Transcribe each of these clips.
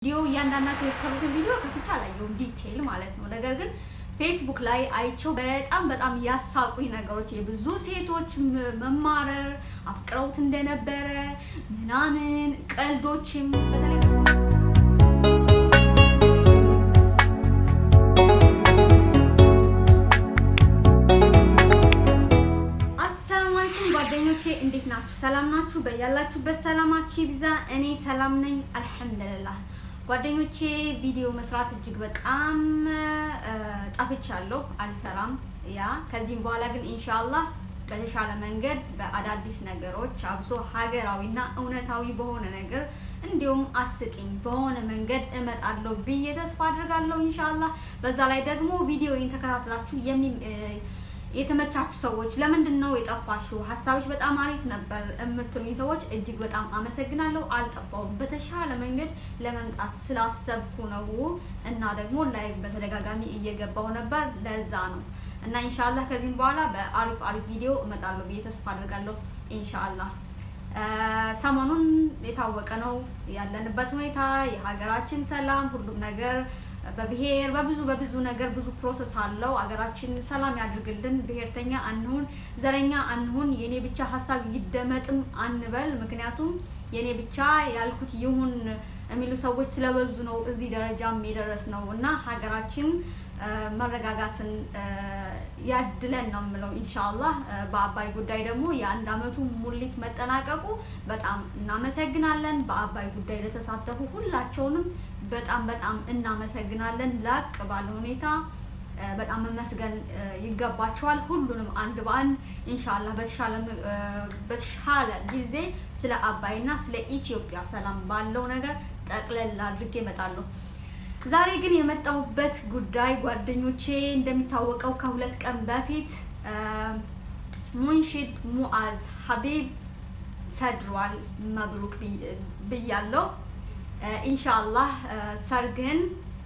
ቪዲዮ እያንዳንዳቸው የተሰሩትን ቪዲዮ ከፍቻ አላየሁም ዲቴይል ማለት ነው። ነገር ግን ፌስቡክ ላይ አይቸው በጣም በጣም ያሳቁኝ ነገሮች የብዙ ሴቶች መማረር አፍቅረውት እንደነበረ ምናምን ቀልዶችም በተለይ ጓደኞቼ እንዴት ናችሁ? ሰላም ናችሁ? በያላችሁበት ሰላማችሁ ይብዛ። እኔ ሰላም ነኝ አልሐምዱሊላህ። ጓደኞቼ ቪዲዮ መስራት እጅግ በጣም ጠፍቻለሁ፣ አልሰራም። ያ ከዚህም በኋላ ግን ኢንሻአላህ በተሻለ መንገድ በአዳዲስ ነገሮች አብሶ ሀገራዊና እውነታዊ በሆነ ነገር እንዲሁም አስቂኝ በሆነ መንገድ እመጣለሁ ብዬ ተስፋ አድርጋለሁ ኢንሻአላህ። በዛ ላይ ደግሞ ቪዲዮውን ተከታትላችሁ የሚ የተመቻችሁ ሰዎች ለምንድን ነው የጠፋሽው? ሀሳቦች በጣም አሪፍ ነበር የምትሉኝ ሰዎች እጅግ በጣም አመሰግናለሁ። አልጠፋውም። በተሻለ መንገድ ለመምጣት ስላሰብኩ ነው እና ደግሞ ላይ በተደጋጋሚ እየገባው ነበር። ለዛ ነው እና ኢንሻአላህ ከዚህም በኋላ በአሪፍ አሪፍ ቪዲዮ እመጣለሁ ብዬ ተስፋ አድርጋለሁ ኢንሻአላህ። ሰሞኑን የታወቀ ነው ያለንበት ሁኔታ፣ የሀገራችን ሰላም፣ ሁሉም ነገር በብሔር በብዙ በብዙ ነገር ብዙ ፕሮሰስ አለው። አገራችን ሰላም ያድርግልን። ብሔርተኛ አንሁን፣ ዘረኛ አንሁን፣ የኔ ብቻ ሀሳብ ይደመጥም አንበል። ምክንያቱም የኔ ብቻ ያልኩት ይሁን የሚሉ ሰዎች ስለበዙ ነው እዚህ ደረጃም የደረስ ነው እና ሀገራችን መረጋጋትን ያድለን ነው የምለው ኢንሻአላህ። በአባይ ጉዳይ ደግሞ የአንድ አመቱ ሙሊት መጠናቀቁ በጣም እናመሰግናለን። በአባይ ጉዳይ ለተሳተፉ ሁላቸውንም በጣም በጣም እናመሰግናለን። ላቅ ባለ ሁኔታ በጣም መመስገን ይገባቸዋል። ሁሉንም አንድ በአንድ ኢንሻአላህ በተሻለ ጊዜ ስለ አባይና ስለ ኢትዮጵያ ሰላም ባለው ነገር ጠቅለል አድርጌ እመጣለሁ። ዛሬ ግን የመጣሁበት ጉዳይ ጓደኞቼ እንደሚታወቀው ከሁለት ቀን በፊት ሙንሺድ ሙአዝ ሀቢብ ሰድሯል። መብሩክ ብያለሁ። ኢንሻአላህ ሰርግህን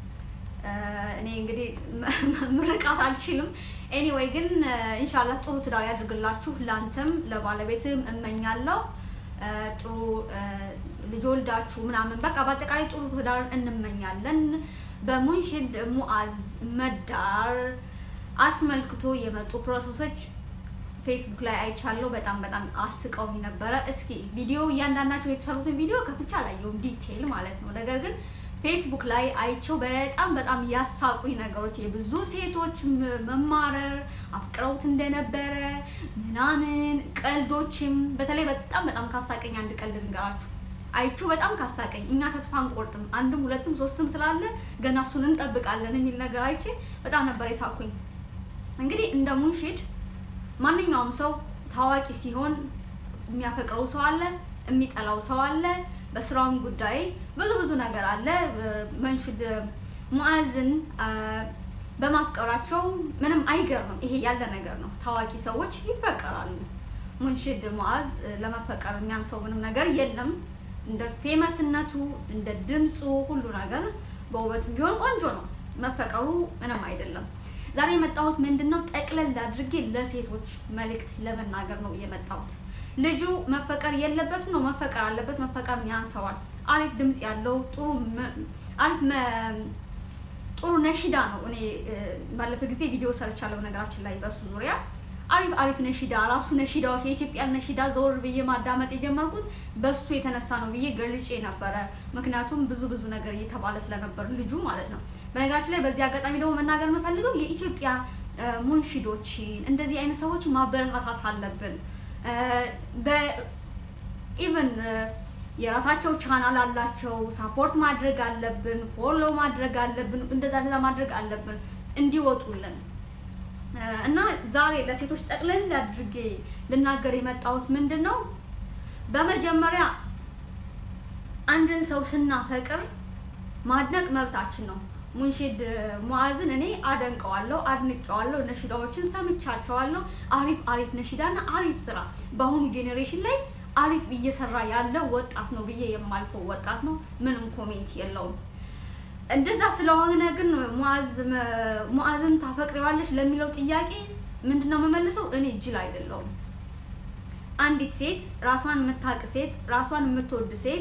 እኔ እንግዲህ ምርቃት አልችልም። ኤኒዌይ ግን ኢንሻአላህ ጥሩ ትዳር ያድርግላችሁ። ላንተም ለባለቤትም እመኛለሁ ጥሩ ልጅ ወልዳችሁ ምናምን በቃ በአጠቃላይ ጥሩ ትዳርን እንመኛለን። በሙንሺድ ሙአዝ መዳር አስመልክቶ የመጡ ፕሮሰሶች ፌስቡክ ላይ አይቻለሁ። በጣም በጣም አስቀውኝ ነበረ። እስኪ ቪዲዮ እያንዳንዳቸው የተሰሩትን ቪዲዮ ከፍቻ አላየሁም ዲቴይል ማለት ነው። ነገር ግን ፌስቡክ ላይ አይቸው በጣም በጣም ያሳቁኝ ነገሮች የብዙ ሴቶች መማረር አፍቅረውት እንደነበረ ምናምን ቀልዶችም በተለይ በጣም በጣም ካሳቀኝ አንድ ቀልድ ልንገራችሁ። አይቸው በጣም ካሳቀኝ እኛ ተስፋ አንቆርጥም አንድም ሁለትም ሶስትም ስላለ ገና እሱን እንጠብቃለን የሚል ነገር አይቼ በጣም ነበር የሳቁኝ። እንግዲህ እንደ ሙንሺድ ማንኛውም ሰው ታዋቂ ሲሆን የሚያፈቅረው ሰው አለ፣ የሚጠላው ሰው አለ። በስራውም ጉዳይ ብዙ ብዙ ነገር አለ። መንሺድ ሙአዝን በማፍቀራቸው ምንም አይገርምም። ይሄ ያለ ነገር ነው። ታዋቂ ሰዎች ይፈቀራሉ። ሙንሺድ ሙአዝ ለመፈቀር የሚያንሰው ምንም ነገር የለም። እንደ ፌመስነቱ እንደ ድምፁ ሁሉ ነገር በውበትም ቢሆን ቆንጆ ነው። መፈቀሩ ምንም አይደለም። ዛሬ የመጣሁት ምንድነው ጠቅለል አድርጌ ለሴቶች መልእክት ለመናገር ነው የመጣሁት። ልጁ መፈቀር የለበትም ነው መፈቀር አለበት። መፈቀር ያንሰዋል። አሪፍ ድምፅ ያለው ጥሩ አሪፍ ጥሩ ነሺዳ ነው። እኔ ባለፈ ጊዜ ቪዲዮ ሰርቻለሁ ነገራችን ላይ በሱ ዙሪያ አሪፍ አሪፍ ነሺዳ ራሱ ነሺዳዎች የኢትዮጵያን ነሺዳ ዘወር ብዬ ማዳመጥ የጀመርኩት በሱ የተነሳ ነው ብዬ ገልጬ ነበረ። ምክንያቱም ብዙ ብዙ ነገር እየተባለ ስለነበር ልጁ ማለት ነው። በነገራችን ላይ በዚህ አጋጣሚ ደግሞ መናገር የምፈልገው የኢትዮጵያ ሙንሺዶችን እንደዚህ አይነት ሰዎች ማበረታታት አለብን። በኢቨን የራሳቸው ቻናል አላቸው። ሳፖርት ማድረግ አለብን። ፎሎ ማድረግ አለብን። እንደዛ እንደዛ ማድረግ አለብን እንዲወጡልን እና ዛሬ ለሴቶች ጠቅለል አድርጌ ልናገር የመጣሁት ምንድን ነው፣ በመጀመሪያ አንድን ሰው ስናፈቅር ማድነቅ መብታችን ነው። ሙንሺድ ሙአዝን እኔ አደንቀዋለሁ፣ አድንቀዋለሁ። ነሺዳዎችን ሰምቻቸዋለሁ። አሪፍ አሪፍ ነሺዳና አሪፍ ስራ በአሁኑ ጄኔሬሽን ላይ አሪፍ እየሰራ ያለ ወጣት ነው ብዬ የማልፈው ወጣት ነው። ምንም ኮሜንት የለውም። እንደዛ ስለሆነ ግን ሙአዝን ታፈቅሪዋለሽ ለሚለው ጥያቄ ምንድነው የምመልሰው? እኔ ጅል አይደለሁም። አንዲት ሴት ራሷን የምታውቅ ሴት ራሷን የምትወድ ሴት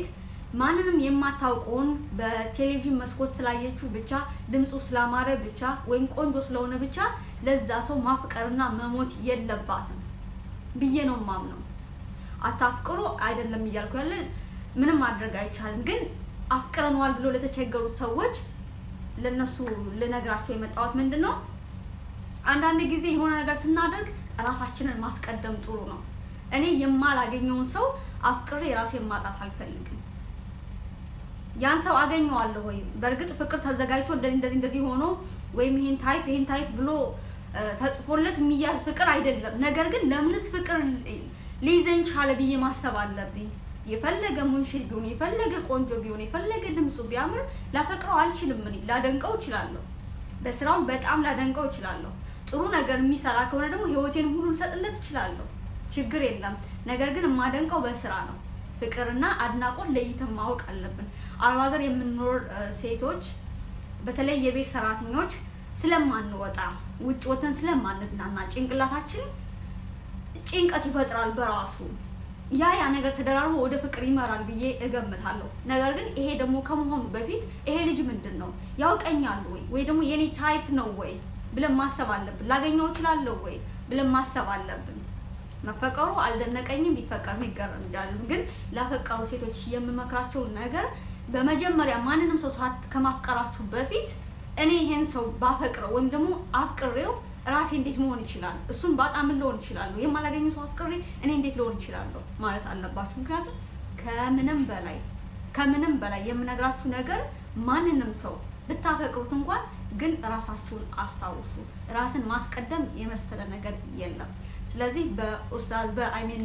ማንንም የማታውቀውን በቴሌቪዥን መስኮት ስላየችው ብቻ ድምፁ ስላማረ ብቻ ወይም ቆንጆ ስለሆነ ብቻ ለዛ ሰው ማፍቀርና መሞት የለባትም ብዬ ነው ማምነው። አታፍቅሩ አይደለም እያልኩ ያለ ምንም ማድረግ አይቻልም። ግን አፍቅረነዋል ብሎ ለተቸገሩት ሰዎች ለነሱ ልነግራቸው የመጣሁት ምንድን ነው፣ አንዳንድ ጊዜ የሆነ ነገር ስናደርግ ራሳችንን ማስቀደም ጥሩ ነው። እኔ የማላገኘውን ሰው አፍቅሬ ራሴን ማጣት አልፈልግም። ያን ሰው አገኘዋለሁ ወይም በእርግጥ ፍቅር ተዘጋጅቶ እንደዚህ እንደዚህ እንደዚህ ሆኖ ወይም ይሄን ታይፕ ይሄን ታይፕ ብሎ ተጽፎለት የሚያዝ ፍቅር አይደለም። ነገር ግን ለምንስ ፍቅር ሊይዘኝ ቻለ ብዬ ማሰብ አለብኝ። የፈለገ ሙንሽል ቢሆን የፈለገ ቆንጆ ቢሆን የፈለገ ድምፁ ቢያምር ላፈቅረው አልችልም። እኔ ላደንቀው እችላለሁ፣ በስራውን በጣም ላደንቀው እችላለሁ። ጥሩ ነገር የሚሰራ ከሆነ ደግሞ ህይወቴን ሁሉ ልሰጥለት እችላለሁ፣ ችግር የለም። ነገር ግን የማደንቀው በስራ ነው። ፍቅርና አድናቆት ለይተን ማወቅ አለብን። አረብ ሀገር የምንኖር ሴቶች በተለይ የቤት ሰራተኞች ስለማንወጣ ውጭ ወተን ስለማንዝናና ጭንቅላታችን ጭንቀት ይፈጥራል በራሱ ያ ያ ነገር ተደራርቦ ወደ ፍቅር ይመራል ብዬ እገምታለሁ። ነገር ግን ይሄ ደግሞ ከመሆኑ በፊት ይሄ ልጅ ምንድን ነው ያውቀኛል ወይ ወይ ደግሞ የኔ ታይፕ ነው ወይ ብለን ማሰብ አለብን። ላገኘው እችላለሁ ወይ ብለን ማሰብ አለብን። መፈቀሩ አልደነቀኝም፣ ቢፈቀር የሚገርም እንጃለን። ግን ላፈቀሩ ሴቶች የምመክራቸው ነገር በመጀመሪያ ማንንም ሰው ከማፍቀራችሁ በፊት እኔ ይሄን ሰው ባፈቅረው ወይም ደግሞ አፍቅሬው ራሴ እንዴት መሆን ይችላል? እሱም በጣም ልሆን ይችላለሁ። የማላገኘው ሰው አፍቅሬ እኔ እንዴት ልሆን ይችላለሁ ማለት አለባችሁ። ምክንያቱም ከምንም በላይ ከምንም በላይ የምነግራችሁ ነገር ማንንም ሰው ብታፈቅሩት እንኳን ግን ራሳችሁን አስታውሱ። ራስን ማስቀደም የመሰለ ነገር የለም። ስለዚህ በኡስታዝ በአይሜን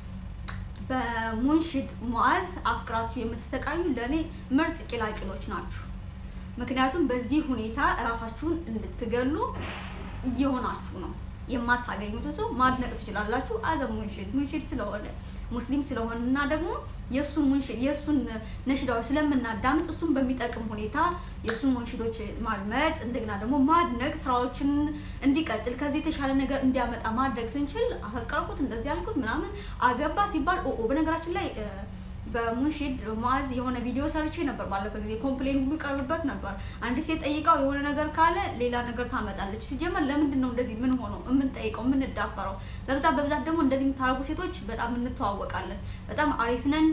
በሙንሽድ ሙዓዝ አፍቅራችሁ የምትሰቃዩ ለእኔ ምርጥ ቂላቂሎች ናችሁ። ምክንያቱም በዚህ ሁኔታ እራሳችሁን እንድትገሉ እየሆናችሁ ነው። የማታገኙትን ሰው ማድነቅ ትችላላችሁ። አዘ ሙንሽድ ሙንሽድ ስለሆነ ሙስሊም ስለሆነ እና ደግሞ የእሱን ሙንሽድ የእሱን ነሽዳዎች ስለምናዳምጥ እሱን በሚጠቅም ሁኔታ የእሱን ሙንሽዶች ማድመጥ እንደገና ደግሞ ማድነቅ ስራዎችን እንዲቀጥል ከዚህ የተሻለ ነገር እንዲያመጣ ማድረግ ስንችል አፈቀርኩት እንደዚህ ያልኩት ምናምን አገባ ሲባል ኦ በነገራችን ላይ በሙንሽድ ሙዓዝ የሆነ ቪዲዮ ሰርቼ ነበር። ባለፈ ጊዜ ኮምፕሌን ሁሉ ይቀርብበት ነበር። አንድ ሴት ጠይቃው የሆነ ነገር ካለ ሌላ ነገር ታመጣለች። ሲጀመር ለምንድን ነው እንደዚህ ምን ሆኖ የምንጠይቀው የምንዳፈረው? በብዛት በብዛት ደግሞ እንደዚህ የምታደርጉ ሴቶች በጣም እንተዋወቃለን። በጣም አሪፍ ነን፣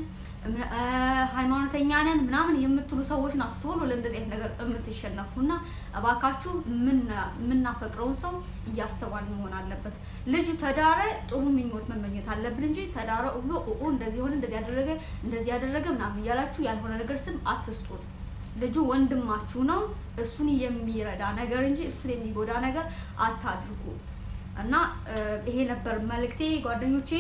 ሃይማኖተኛ ነን ምናምን የምትሉ ሰዎች ናችሁ ቶሎ ለእንደዚህ አይነት ነገር የምትሸነፉ እና እባካችሁ የምናፈቅረውን ሰው እያሰባን መሆን አለበት። ልጁ ተዳረ ጥሩ ምኞት መመኘት አለብን እንጂ ተዳረ ብሎ ኦ እንደዚህ ሆነ እንደዚህ ያደረገ እንደዚህ ያደረገ ምናምን እያላችሁ ያልሆነ ነገር ስም አትስጡት። ልጁ ወንድማችሁ ነው። እሱን የሚረዳ ነገር እንጂ እሱን የሚጎዳ ነገር አታድርጉ እና ይሄ ነበር መልእክቴ ጓደኞቼ።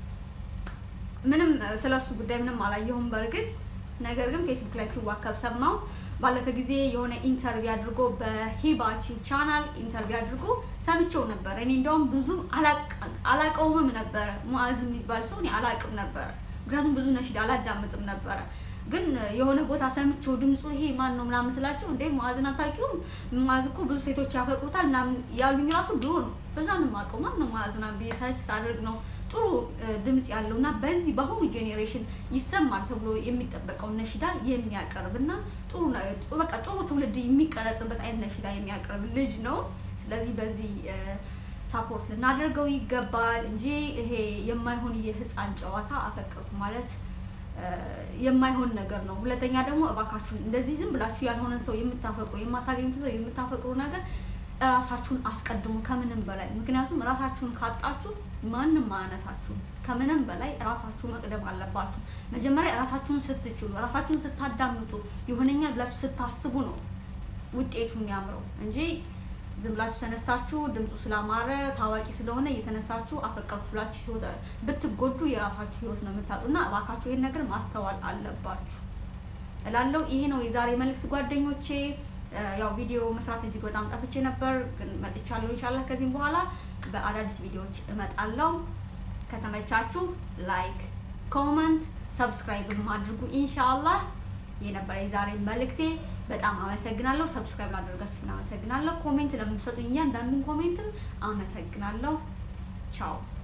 ምንም ስለ እሱ ጉዳይ ምንም አላየሁም በእርግጥ ነገር ግን ፌስቡክ ላይ ሲዋከብ ሰማው። ባለፈ ጊዜ የሆነ ኢንተርቪው አድርጎ በሂባቺ ቻናል ኢንተርቪው አድርጎ ሰምቼው ነበር። እኔ እንዲያውም ብዙም አላቀውምም ነበረ። ሙዓዝ የሚባል ሰው እኔ አላቅም ነበረ፣ ምክንያቱም ብዙ ነሽድ አላዳምጥም ነበረ። ግን የሆነ ቦታ ሰምቼው ድምፁ ይሄ ማን ነው ምናምን ስላቸው እንዴ ሙዓዝን አታውቂውም? ሙዓዝ እኮ ብዙ ሴቶች ያፈቅሩታል ምናምን ያሉኝ ራሱ ድሮ ነው። በዛ ነው የማውቀው ማን ነው ሙዓዝ ምናምን ብዬ ሰርች ሳደርግ ነው ጥሩ ድምፅ ያለው እና በዚህ በአሁኑ ጄኔሬሽን ይሰማል ተብሎ የሚጠበቀውን ነሽዳ የሚያቀርብ እና ጥሩ በቃ ጥሩ ትውልድ የሚቀረጽበት አይነት ነሽዳ የሚያቀርብ ልጅ ነው። ስለዚህ በዚህ ሳፖርት ልናደርገው ይገባል እንጂ ይሄ የማይሆን የህፃን ጨዋታ አፈቅርኩ ማለት የማይሆን ነገር ነው። ሁለተኛ ደግሞ እባካችሁን እንደዚህ ዝም ብላችሁ ያልሆነን ሰው የምታፈቅሩ የማታገኙት ሰው የምታፈቅሩ ነገር እራሳችሁን አስቀድሙ ከምንም በላይ ምክንያቱም እራሳችሁን ካጣችሁ ማንም አያነሳችሁም። ከምንም በላይ እራሳችሁ መቅደም አለባችሁ። መጀመሪያ እራሳችሁን ስትችሉ፣ እራሳችሁን ስታዳምጡ፣ ይሆነኛል ብላችሁ ስታስቡ ነው ውጤቱ የሚያምረው እንጂ ዝም ብላችሁ ተነስታችሁ ድምፁ ስላማረ ታዋቂ ስለሆነ እየተነሳችሁ አፈቀርኩ ብላችሁ ብትጎዱ የራሳችሁ ህይወት ነው የምታጡ እና እባካችሁ ይህን ነገር ማስተዋል አለባችሁ እላለሁ። ይሄ ነው የዛሬ መልእክት ጓደኞቼ። ያው ቪዲዮ መስራት እጅግ በጣም ጠፍቼ ነበር፣ ግን መጥቻለሁ። ኢንሻላህ ከዚህም በኋላ በአዳዲስ ቪዲዮዎች እመጣለሁ። ከተመቻችሁ ላይክ፣ ኮመንት፣ ሰብስክራይብ አድርጉ። ኢንሻላህ የነበረ የዛሬ መልእክቴ በጣም አመሰግናለሁ። ሰብስክራይብ ላደረጋችሁ አመሰግናለሁ። ኮሜንት ለምትሰጡኝ እያንዳንዱን ኮሜንትም አመሰግናለሁ። ቻው